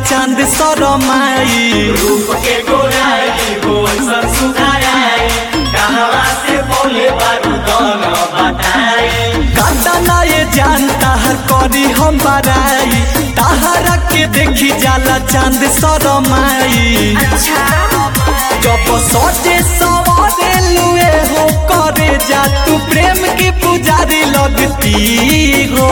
चांद सरमाई रूप के गोराई गोल सुधाराई कहवा से बोले बारूदन बताई काटा ना ये जान ताहर करी हम बराई ताहरा के देखी जाला चांद सरमाई जब सोचे सवारे लुए हो करे जा तू प्रेम की पुजारी लगती हो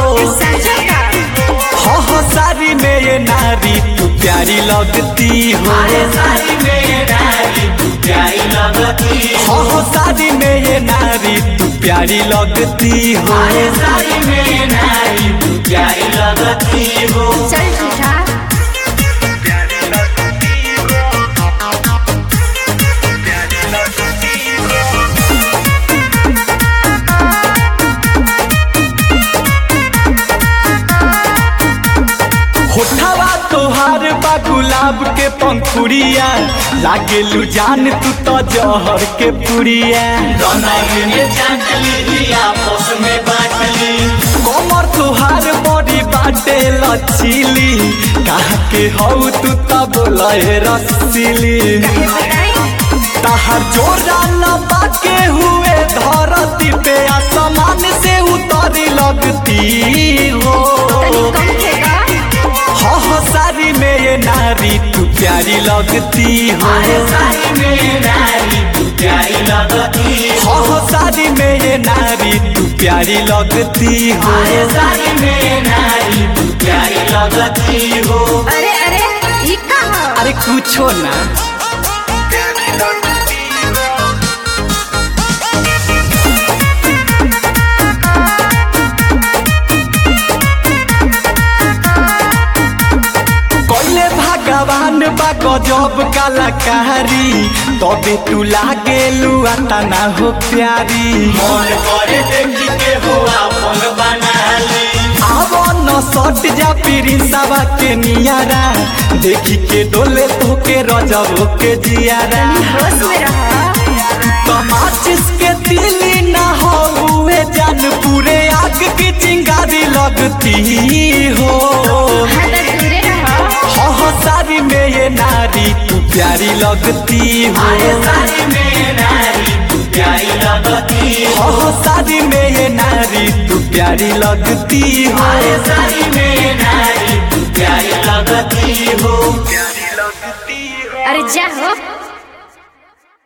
हो हो सारी में ये नारी तू प्यारी लगती हो अरे सारी में नारी तू प्यारी लगती हो हो सारी में ये नारी तू प्यारी लगती हो अरे सारी में नारी तू प्यारी लगती हो चल झूठा होठवा तोहार बा गुलाब के पंखुड़िया लागे लू जान तू तो जहर के पुड़िया दोनों में चाटली दिया आपस में बाटली कमर तोहार बड़ी बाटे लचीली कहा के हऊ तू तो बोले रसीली ताहर जोरा लबा के हुए धरती पे आसमान से उतरी लगती हो हो हो सारी में ये नारी तू प्यारी लगती हो अरे सारी में नारी तू प्यारी लगती हो हो सारी में ये नारी तू प्यारी लगती हो अरे सारी में नारी तू प्यारी लगती हो अरे अरे ये कहाँ अरे कुछो ना कोइले भगवान बा गजब कलाकारी तबे तू लागे लुआ तना हो प्यारी मन करे देखी के हो अपन बना ली आवो न सट जा पीरी सवा के नियारा देखी के डोले तो के रजब के जियारा होश में रहा तमाचिस के दिली ना हो हुए जान पूरे आग की चिंगारी लगती हो हाँ तो दूरे रहा हो हो सारी में ये नारी तू प्यारी लगती हो अरे सारी में नारी तू प्यारी लगती हो हो सारी में ये नारी तू प्यारी लगती हो अरे सारी में नारी तू प्यारी लगती हो अरे जा हो